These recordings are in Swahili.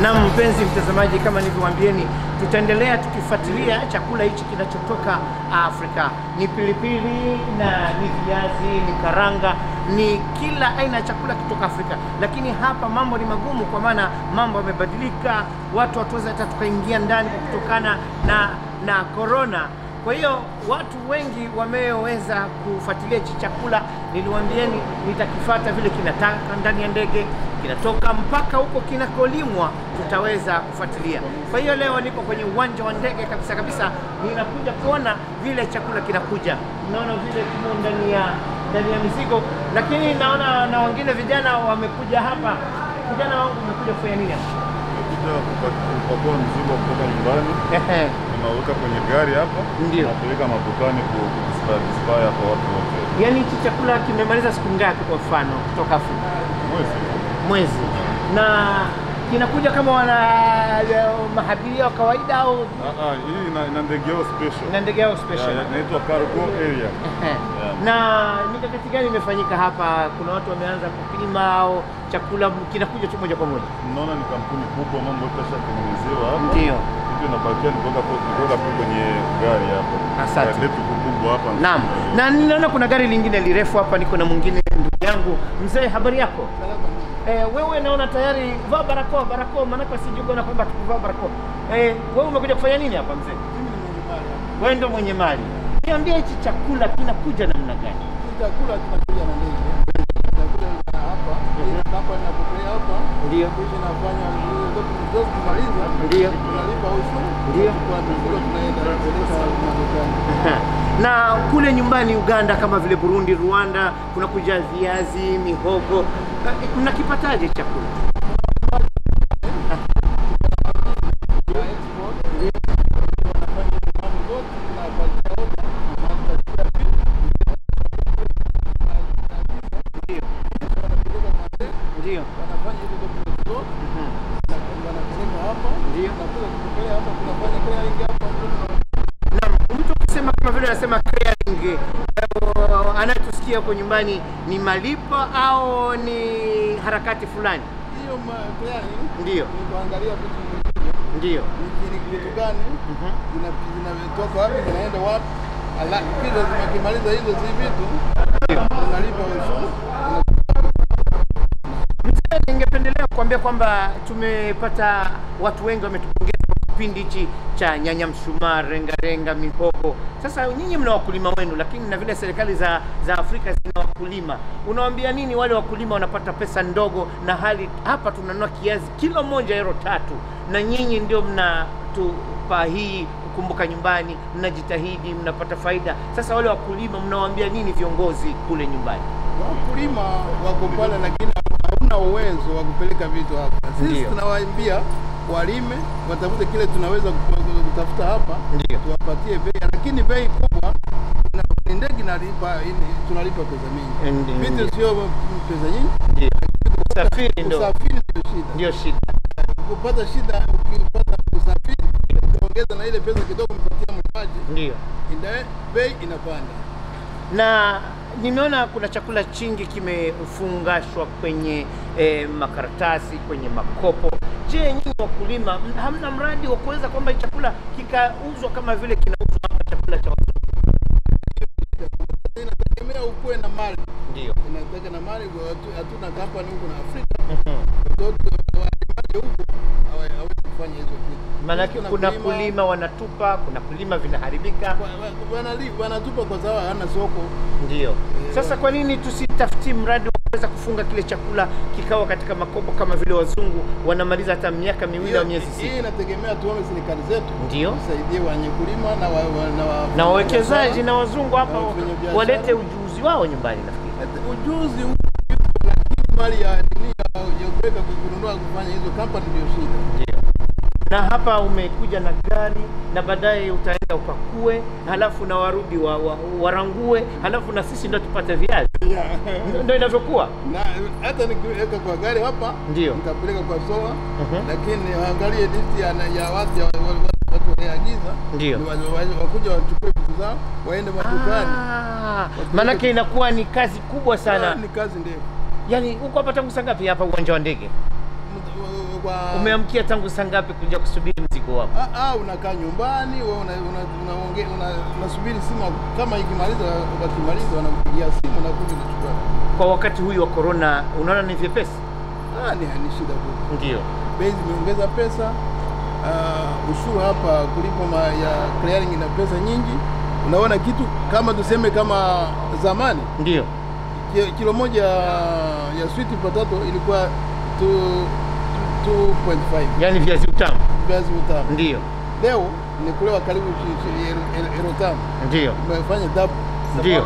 Na mpenzi mtazamaji, kama nilivyowaambieni, tutaendelea tukifuatilia chakula hichi kinachotoka Afrika. Ni pilipili na ni viazi, ni karanga, ni kila aina ya chakula kutoka Afrika. Lakini hapa mambo ni magumu, kwa maana mambo yamebadilika, watu hatuwezi hata tukaingia ndani kutokana na na corona. Kwa hiyo watu wengi wameweza kufuatilia hichi chakula. Niliwaambieni nitakifata vile kinataka ndani ya ndege, kinatoka mpaka huko kinakolimwa, tutaweza kufuatilia. Kwa hiyo leo niko kwenye uwanja wa ndege kabisa kabisa, ninakuja kuona vile chakula kinakuja. Naona vile kimo ndani ya ndani ya mizigo, lakini naona na wengine vijana wamekuja hapa. Vijana wangu wamekuja kufanya nini hapa? Kuja kupakua mzigo kutoka nyumbani, Ehe, unaweka kwenye gari hapa, Ndio. unapeleka madukani kudispaya kwa watu wote. yaani hichi chakula kimemaliza siku ngapi kwa mfano kutoka Afrika? Mwezi mwezi na kinakuja kama wana mahabiria wa kawaida au Ah, ah, hii ina, ina ndege yao special na ndege yao Ya, special? ya, inaitwa cargo area. Ehe. Na mikakati gani imefanyika hapa? Kuna watu wameanza kupima au chakula kinakuja tu moja kwa moja? Mnaona ni kampuni kubwa, mambo yote yashatengenezewa hapa. Ndio. Kitu inabakia ni kuweka po- ni kuweka tu kwenye gari hapa. Asante. Gari letu kubwa hapa. Naam, na ninaona kuna gari lingine lirefu hapa, niko na mwingine ndugu yangu. Mzee, habari yako? Eh, wewe naona tayari vaa barakoa, barakoa maanake sijuko kwamba tukuvaa barakoa. Eh, wewe umekuja kufanya nini hapa mzee? Wewe ndio mwenye mali. Niambie hichi chakula kinakuja namna gani? chakula kinakuja na ndege. Chakula na hapa, hapa inapokea hapa. Ndio. Kisha inafanya zote kumaliza. Ndio. Tunalipa ushuru. Ndio. Kwa mizigo tunaenda kupeleka madukani. na kule nyumbani Uganda kama vile Burundi, Rwanda kunakuja viazi, mihogo. Eh, Mnakipataje chakula? Ya export. Wanafanya mambo zote tunapatia oda. Wanatafuta vitu. Ndio. Wanapeleka mandege. Ndio. Wanafanya hizo document zote. Wanapeleka hapa. Ndio. Tunakuja kupokea hapa. Tunafanya clearing hapa. Naam, mtu ukisema kama vile anasema clearing, eh, anayetusikia huko nyumbani ni malipo au ni harakati fulani? Hiyo ma- clearing Ndio. ni kuangalia vitu vimekuja. Ndio. ni ni vitu gani Mhm. zina- zinatoka wapi zinaenda wapi, ala- kisha zimekimaliza hizo si vitu unalipa ushuru. Mzee, ningependelea kuambia kwamba tumepata watu wengi wametupongeza kwa kipindi hichi cha nyanya mshumaa, renga renga, mihogo. Sasa nyinyi mna wakulima wenu, lakini na vile serikali za za Afrika zina wakulima. Unawaambia nini wale wakulima wanapata pesa ndogo, na hali hapa tunanunua kiazi kilo moja euro tatu, na nyinyi ndio mnatupa hii kukumbuka nyumbani, mnajitahidi, mnapata faida. Sasa wale wakulima mnawaambia nini viongozi kule nyumbani? Wakulima wako pale, lakini hauna uwezo wa kupeleka vitu hapa. Sisi Ndio. tunawaambia walime, watafute kile tunaweza ku- kutafuta hapa, Ndio. tuwapatie bei, lakini bei kubwa na ni ndege inalipa, ini- tunalipa pesa mingi. Ndio. Vitu sio pesa nyingi, Ndio. Usafiri ndio usafiri ndio shida. ndio shida. kupata shida ukipata usafiri ukiongeza na ile pesa kidogo umepatia mlimaji Ndio. ina- bei inapanda Na nimeona kuna chakula chingi kimefungashwa kwenye eh, makaratasi, kwenye makopo. Je, nyinyi wakulima m- hamna mradi wa kuweza kwamba hii chakula kikauzwa kama vile kinauzwa hapa chakula cha watu? inategemea ukuwe na mali Ndio. inataka na mali kwa hatu- hatuna kampani huko na Afrika watoto walimaji huko hawa- hawezi kufanya hizo kitu Maanake Sisi kuna tunakulima- kulima wanatupa, kuna kulima vinaharibika. wa- wa- wanali- wanatupa kwa sababu hana soko Ndio. Sasa kwa nini tusitafuti mradi wa kuweza kufunga kile chakula kikawa katika makopo kama vile wazungu wanamaliza hata miaka miwili au Hiyo- miezi hii sita? inategemea tuone serikali zetu Ndio. tusaidie wenye kulima na wa- wa- na wa- na wawekezaji na wazungu hapa Na wafanyabiashara. walete ujuzi wao nyumbani nafikiri. Eti ujuzi huu lakini mali ya dunia ya kuweka kununua kufanya hizo kampani ndio shida. Na hapa umekuja na gari na baadaye utaenda upakue, halafu na warudi wa, wa, warangue, halafu na sisi ndo tupate viazi. Ndo- Ndo inavyokuwa. Na hata nikiweka kwa gari hapa Ndio. nikapeleka kwa soa Mhm. lakini angalie listi ya, ya watu ya wa- wa- watu wanaoagiza Ndio. ni wa- wa- wakuja wachukue vitu zao waende madukani. Ah, maanake inakuwa ni kazi kubwa Ah, sana. Ni kazi ndefu. Yaani uko hapa tangu saa ngapi hapa uwanja wa ndege? Mtu- kwa Umeamkia tangu saa ngapi kuja kusubiri mzigo wako? Ah, ah, unakaa nyumbani wewe una, una, unaonge- una, unasubiri simu kama ikimaliza, wakimaliza wanakupigia simu na kuja kuchukua. Kwa wakati huyu wa corona, unaona ni vyepesi? Ah, ni ni shida kubwa. Ndio. Bei zimeongeza pesa. Uh, ushuru hapa kulipo ma, ya clearing ina pesa nyingi. Unaona kitu kama tuseme kama zamani Ndio. ki- kilo moja ya sweet potato ilikuwa 2 2.5 Yaani viazi utamu. viazi vitamu. Ndio. Leo ni kulewa karibu shi- shi- euro- euro tano. Ndio. Umefanya double. Ndio.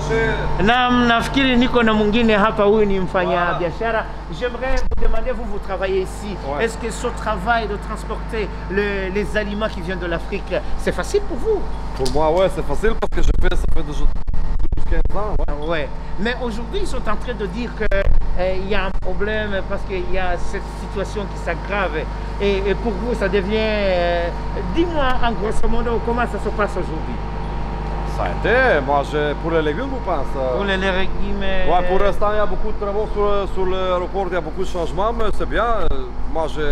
Na nafikiri niko na mwingine hapa, huyu ni mfanya biashara. J'aimerais vous demander, vous, vous travaillez ici. Ouais. Est-ce que ce travail de transporter le- les aliments qui viennent de l'Afrique, c'est facile pour vous Pour moi, ouais, c'est facile parce que je fais ça fait déjà 12-15 ans. Ouais. Ouais. Mais aujourd'hui, ils sont en train de dire qu'il y a un problème parce qu'il y a cette situation qui s'aggrave. Et, et pour vous, ça devient... euh, Dis-moi en grosso modo comment ça se passe aujourd'hui. Ça a été, moi, je, pour les légumes, vous pensez euh, Pour les, les régimes... euh, Ouais, pour l'instant, il y a beaucoup de travaux sur, sur l'aéroport, il y a beaucoup de changements, mais c'est bien. Euh, Moi, je,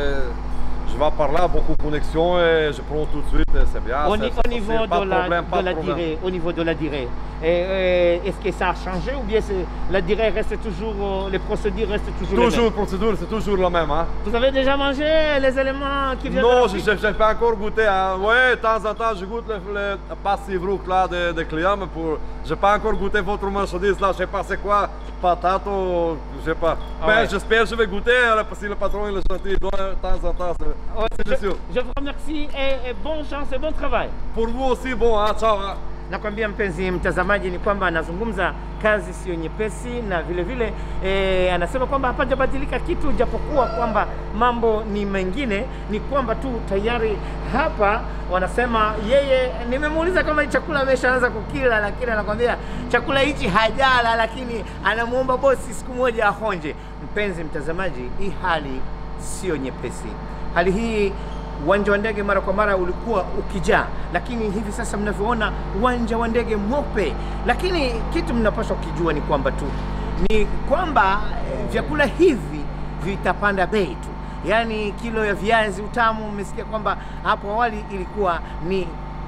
je vais par là, beaucoup de connexions et je prends tout de suite, et c'est bien. au, c'est- ni- c'est au niveau facile, pas de la, problème, pas de la problème. durée, au niveau de la durée, Et, euh, est-ce que ça a changé ou bien c'est- la durée reste toujours, euh, les procédures restent toujours, les Toujours, mêmes procédure, c'est toujours la même. Hein. Vous avez déjà mangé les éléments qui viennent Non, de je l'Afrique n'ai pas encore goûté. Hein. Oui, de temps en temps, je goûte le, le passive rook là des des clients, mais pour, je n'ai pas encore goûté votre marchandise là. Je sais pas c'est quoi, patate ou je sais pas. Ah mais ouais. j'espère que je vais goûter hein, parce que le patron il est gentil, il donne de temps en temps. c'est- Ouais, c'est je, sûr. je vous remercie et, et bonne chance et bon travail. Pour vous aussi, bon, hein, ciao. Hein. Nakwambia mpenzi mtazamaji ni kwamba anazungumza kazi sio nyepesi, na vile vile e, anasema kwamba hapajabadilika kitu, japokuwa kwamba mambo ni mengine, ni kwamba tu tayari hapa wanasema yeye, nimemuuliza kama chakula ameshaanza kukila, lakini anakwambia chakula hichi hajala, lakini anamuomba bosi siku moja ahonje. Mpenzi mtazamaji, hii hali sio nyepesi. Hali hii uwanja wa ndege mara kwa mara ulikuwa ukijaa, lakini hivi sasa mnavyoona uwanja wa ndege mweupe. Lakini kitu mnapaswa kukijua ni kwamba tu ni kwamba eh, vyakula hivi vitapanda bei tu, yaani kilo ya viazi utamu, umesikia kwamba hapo awali ilikuwa ni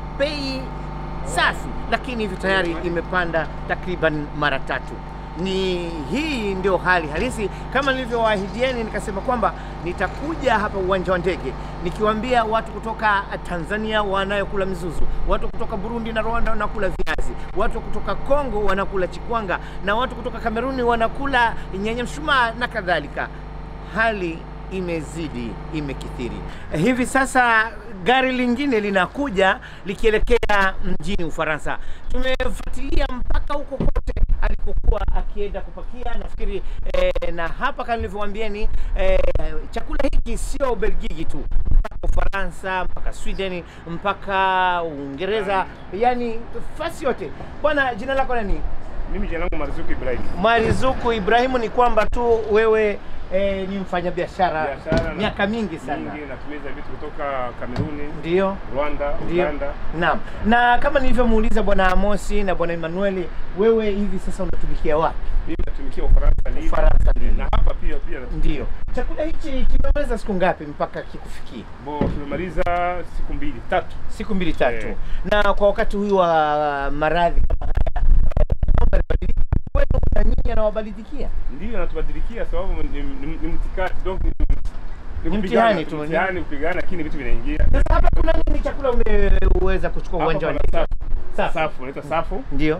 bei safi, lakini hivi tayari imepanda takriban mara tatu. Ni hii ndio hali halisi, kama nilivyowaahidieni, nikasema kwamba nitakuja hapa uwanja wa ndege nikiwaambia watu kutoka Tanzania wanayokula mizuzu, watu kutoka Burundi na Rwanda wanakula viazi, watu kutoka Kongo wanakula chikwanga, na watu kutoka Kameruni wanakula nyanya mshumaa na kadhalika. Hali imezidi, imekithiri. Hivi sasa gari lingine linakuja likielekea mjini Ufaransa. Tumefuatilia mpaka huko kote alikokuwa akienda kupakia, nafikiri eh, na hapa kama nilivyowaambieni eh, chakula hiki sio Ubelgiji tu, mpaka Ufaransa, mpaka Sweden, mpaka Uingereza, yani fasi yote. Bwana, jina lako nani? Mimi jina langu Marzuki Ibrahim. Marizuku Ibrahimu, ni kwamba tu wewe eh, ni mfanyabiashara Biashara na- miaka mingi sana, Mingi natumiza vitu kutoka Kameruni, ndio Rwanda, ndio. Uganda. Naam, na kama nilivyomuuliza bwana Amosi na bwana Emanueli, wewe hivi sasa unatumikia wapi? Mimi natumikia Ufaransa Lille. Ufaransa Lille. Na hapa pia pia Ndio, chakula hichi kimeweza siku ngapi mpaka kikufikie? bo tumemaliza siku mbili tatu. Siku mbili tatu. Eh. Na kwa wakati huyu wa maradhi kama haya, mambo yanabadilika. wewe na nyinyi anawabadilikia Ndio natubadilikia sababu ni, ni, ni mtikati donc ni, Ni kupigana, mtihani tu. mtihani kupigana, lakini vitu vinaingia. sasa. Hapa kuna nini chakula umeweza kuchukua Hapa uwanjani? pana Safu. Safu, inaitwa safu. Ndio,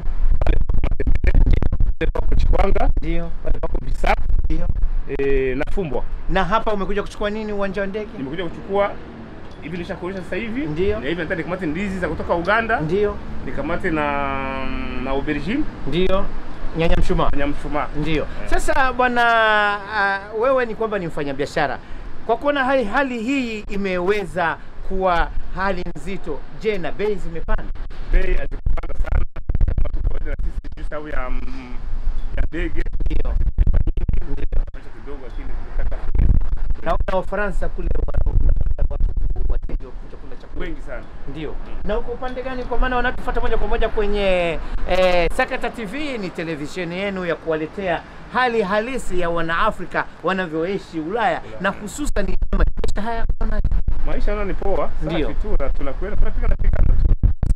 Pako chikwanga, ndio, pale pako bisafu, ndio. eh, na fumbwa. Na hapa umekuja kuchukua nini uwanja wa ndege? Nimekuja kuchukua hivi nishakuonyesha sasa hivi. Ndio. Na hivi nataka nikamate ndizi za kutoka Uganda, Ndio, nikamate na na aubergine, ndio, nyanya mshumaa. na mshumaa. Ndio. Sasa bwana, uh, wewe ni kwamba ni mfanyabiashara, kwa kuona hali, hali hii imeweza kuwa hali nzito, je, na bei zimepanda? Bei hazikupanda sana kama tu kawaida, na sisi juu sababu ya mm, ya ndege Ndio. Ndio. pesa kidogo, lakini tukitaka Naona Wafaransa kule wa- unapata watu wateja wa kuja kula chakula wengi sana. ndio. Na uko upande gani? Kwa maana wanatufuata moja kwa moja kwenye eh, Sakata TV, ni televisheni yenu ya kuwaletea hali halisi ya wanaafrika wanavyoishi Ulaya na hususan maisha haya wana- Maisha nayo ni poa, Ndio. safi tu na tunakwenda tunapiga na pigana tu.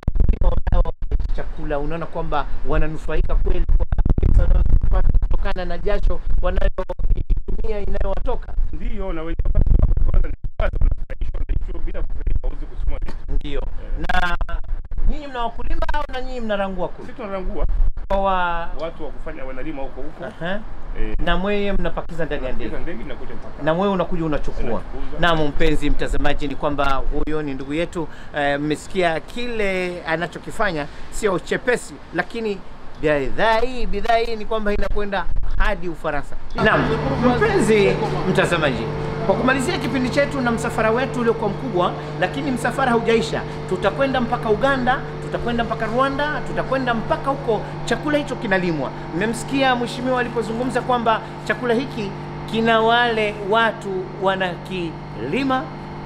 chakula unaona kwamba wananufaika kweli kwa pesa wanazopata kutokana na jasho wanayoitumia inayowatoka Ndio na wenye wapata kwa kwanza ni watu wanafurahishwa na hicho bila kupeleka hauwezi kusoma vitu. ndio na nyinyi mna wakulima au na nyinyi mnarangua kule Sisi tunarangua kwa wa... watu wa kufanya wanalima huko huko. Aha. Eh, na mweye mnapakiza ndani ya ndege hizo ndege inakuja mpaka. na wewe unakuja unachukua. Unachukuza. Naam, mpenzi mtazamaji, ni kwamba huyo ni ndugu yetu. eh, Mmesikia kile anachokifanya, sio chepesi, lakini bidhaa hii bidhaa hii ni kwamba inakwenda hadi Ufaransa. Naam, mpenzi mtazamaji, kwa kumalizia kipindi chetu na msafara wetu uliokuwa mkubwa, lakini msafara haujaisha. Tutakwenda mpaka Uganda, tutakwenda mpaka Rwanda, tutakwenda mpaka huko. Chakula hicho kinalimwa. Mmemsikia mheshimiwa alipozungumza kwamba chakula hiki kina wale watu wanakilima,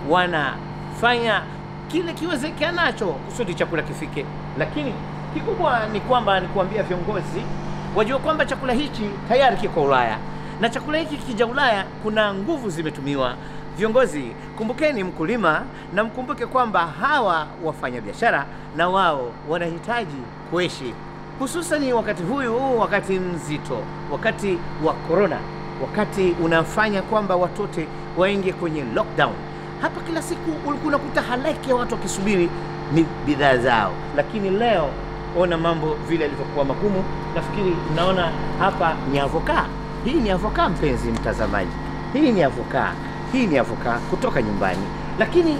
wanafanya kile kiwezekanacho kusudi chakula kifike, lakini kikubwa ni kwamba ni kuambia viongozi wajue kwamba chakula hichi tayari kiko Ulaya na chakula hiki kikija Ulaya kuna nguvu zimetumiwa. Viongozi, kumbukeni mkulima na mkumbuke kwamba hawa wafanyabiashara na wao wanahitaji kuishi, hususani wakati huyu, wakati mzito, wakati wa corona, wakati unafanya kwamba watoto waingie kwenye lockdown. Hapa kila siku ulikuwa unakuta halaiki ya watu wakisubiri ni bidhaa zao, lakini leo ona mambo vile yalivyokuwa magumu. Nafikiri mnaona hapa ni avoka. Hii ni avoka, mpenzi mtazamaji, hii ni avoka, hii ni avoka kutoka nyumbani. Lakini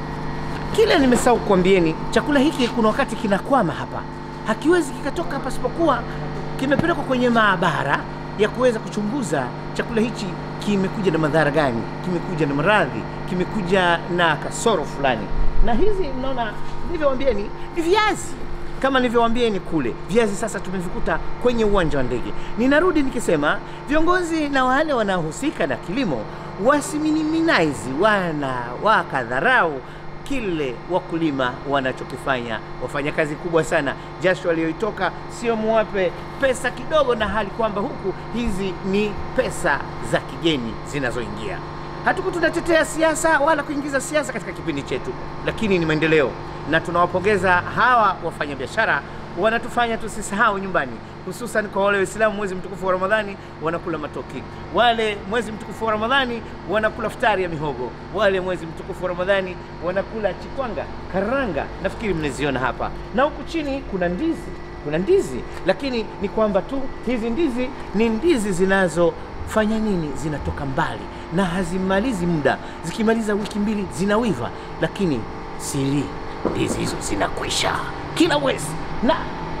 kile nimesahau kuambieni, chakula hiki kuna wakati kinakwama hapa, hakiwezi kikatoka pasipokuwa kimepelekwa kwenye maabara ya kuweza kuchunguza chakula hichi kimekuja na madhara gani, kimekuja na maradhi, kimekuja na kasoro fulani. Na hizi mnaona nilivyowaambieni ni viazi kama nilivyowaambieni kule, viazi sasa tumevikuta kwenye uwanja wa ndege. Ninarudi nikisema viongozi na wale wanaohusika na kilimo wasiminimize, wana wakadharau kile wakulima wanachokifanya. Wafanya kazi kubwa sana, jasho walioitoka sio muwape pesa kidogo, na hali kwamba huku hizi ni pesa za kigeni zinazoingia. Hatuku tunatetea siasa wala kuingiza siasa katika kipindi chetu, lakini ni maendeleo, na tunawapongeza hawa wafanyabiashara wanatufanya tusisahau nyumbani, hususan kwa wale Waislamu, mwezi mtukufu wa Ramadhani wanakula matoki, wale mwezi mtukufu wa Ramadhani wanakula futari ya mihogo, wale mwezi mtukufu wa Ramadhani wanakula chikwanga, karanga, nafikiri mnaziona hapa, na huku chini kuna ndizi, kuna ndizi, lakini ni kwamba tu hizi ndizi ni ndizi zinazofanya nini? Zinatoka mbali na hazimalizi muda, zikimaliza wiki mbili zinawiva, lakini siri ndizi hizo zinakwisha kila mwezi na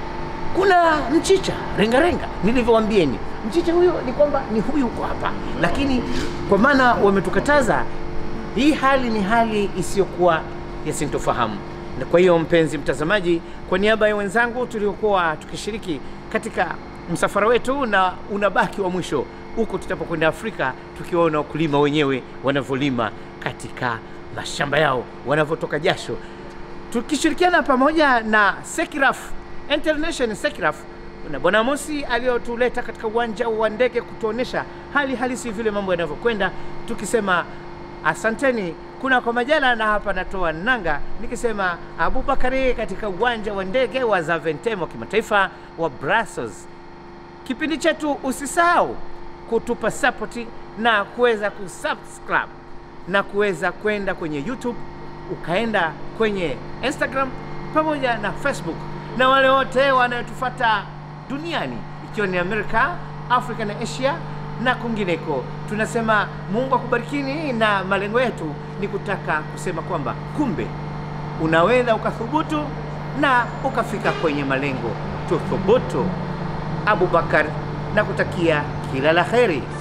kuna mchicha rengarenga nilivyowaambieni mchicha huyo ni kwamba ni huyu uko hapa lakini kwa maana wametukataza hii hali ni hali isiyokuwa ya sintofahamu na kwa hiyo mpenzi mtazamaji kwa niaba ya wenzangu tuliokuwa tukishiriki katika msafara wetu na unabaki wa mwisho huko tutapokwenda afrika tukiwaona wakulima wenyewe wanavyolima katika mashamba yao wanavyotoka jasho tukishirikiana pamoja na Sekiraf International Sekiraf na Bwana Mosi aliyotuleta katika uwanja wa ndege kutuonesha hali halisi vile mambo yanavyokwenda, tukisema asanteni kuna kwa majala, na hapa natoa nanga nikisema Abubakari katika uwanja wa ndege wa Zaventem wa kimataifa wa Brussels. Kipindi chetu usisahau kutupa sapoti na kuweza kusubscribe na kuweza kwenda kwenye YouTube ukaenda kwenye Instagram pamoja na Facebook na wale wote wanaotufuata duniani ikiwa ni Amerika, Afrika na Asia na kwingineko. Tunasema Mungu akubarikini, na malengo yetu ni kutaka kusema kwamba kumbe unaweza ukathubutu na ukafika kwenye malengo. Tuthubutu. Abubakar na kutakia kila la kheri.